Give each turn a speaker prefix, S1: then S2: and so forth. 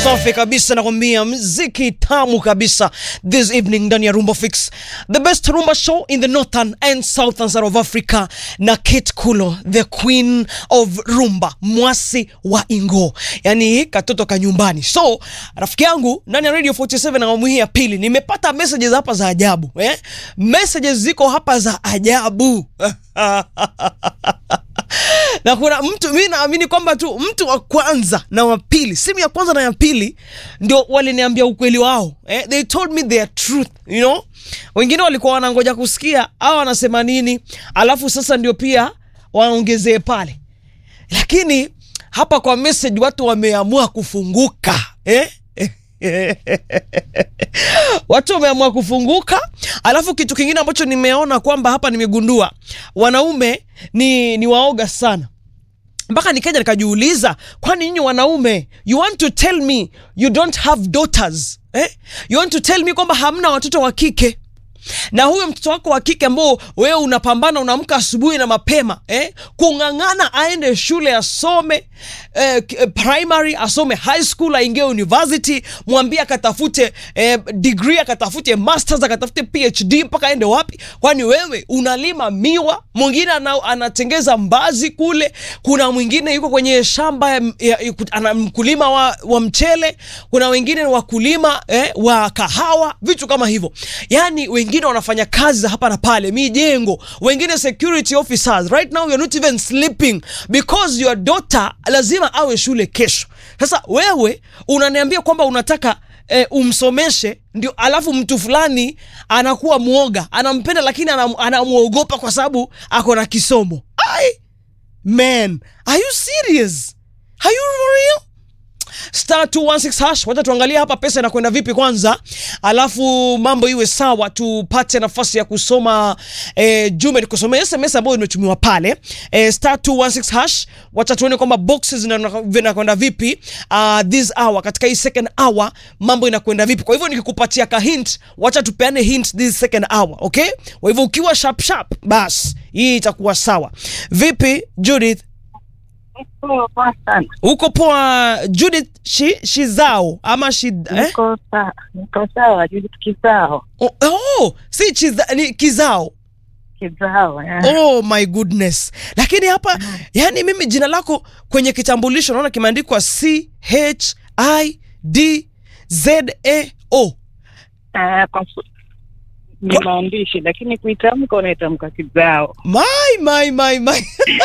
S1: safi kabisa nakwambia mziki tamu kabisa this evening ndani ya rumba fix the best rumba show in the northern and southern side of africa na kate kulo the queen of rumba mwasi wa ingo yani katoto ka nyumbani so rafiki yangu ndani ya radio 47 awamu hii ya pili nimepata messages hapa za ajabu eh? messages ziko hapa za ajabu na kuna mtu mi naamini kwamba tu mtu wa kwanza na wa pili simu ya kwanza na ya pili ndio waliniambia ukweli wao eh? they told me their truth you know wengine walikuwa wanangoja kusikia au wanasema nini alafu sasa ndio pia waongezee pale lakini hapa kwa message watu wameamua kufunguka eh? watu wameamua kufunguka alafu kitu kingine ambacho nimeona kwamba hapa nimegundua wanaume ni, ni waoga sana mpaka nikaja nikajiuliza kwani nyinyi wanaume you want to tell me you don't have daughters eh? you want to tell me kwamba hamna watoto wa kike na huyo mtoto wako wa kike ambao wewe unapambana unaamka asubuhi na mapema eh? kung'ang'ana aende shule asome eh, k- primary asome high school aingie university mwambie akatafute eh, degree akatafute masters akatafute phd mpaka aende wapi kwani wewe unalima miwa mwingine ana, anatengeza mbazi kule kuna mwingine yuko kwenye shamba ya, ya, ya, ana mkulima wa, wa mchele kuna wengine wakulima eh, wa kahawa vitu kama hivyo yani wengine wanafanya kazi za hapa na pale mijengo wengine security officers right now you're not even sleeping because your daughter lazima awe shule kesho sasa wewe unaniambia kwamba unataka eh, umsomeshe ndio alafu mtu fulani anakuwa mwoga anampenda lakini anam, anamwogopa kwa sababu ako na kisomo Ai, man are you serious are you for real star 216 hash wacha tuangalie hapa pesa inakwenda vipi kwanza alafu mambo iwe sawa tupate nafasi ya kusoma eh, jume nikusomea sms ambayo imetumiwa pale eh, star 216 hash wacha tuone kwamba boxes zina- zinakwenda vipi uh, this hour katika hii second hour mambo inakwenda vipi kwa hivyo nikikupatia ka hint wacha tupeane hint this second hour okay kwa hivyo ukiwa sharp sharp bas hii itakuwa sawa vipi judith
S2: Poa poa sana.
S1: uko poa judith shi, shizao ama shi, eh?
S2: Niko sawa, niko sawa, Judith Kizao.
S1: oh, oh, si chiza, ni kizao
S2: Kizao. eh.
S1: oh my goodness lakini hapa yani mimi jina lako kwenye kitambulisho naona kimeandikwa c h i d z a o
S2: Eh, kwa su- ni maandishi lakini kuitamka unaitamka Kizao.
S1: my my my my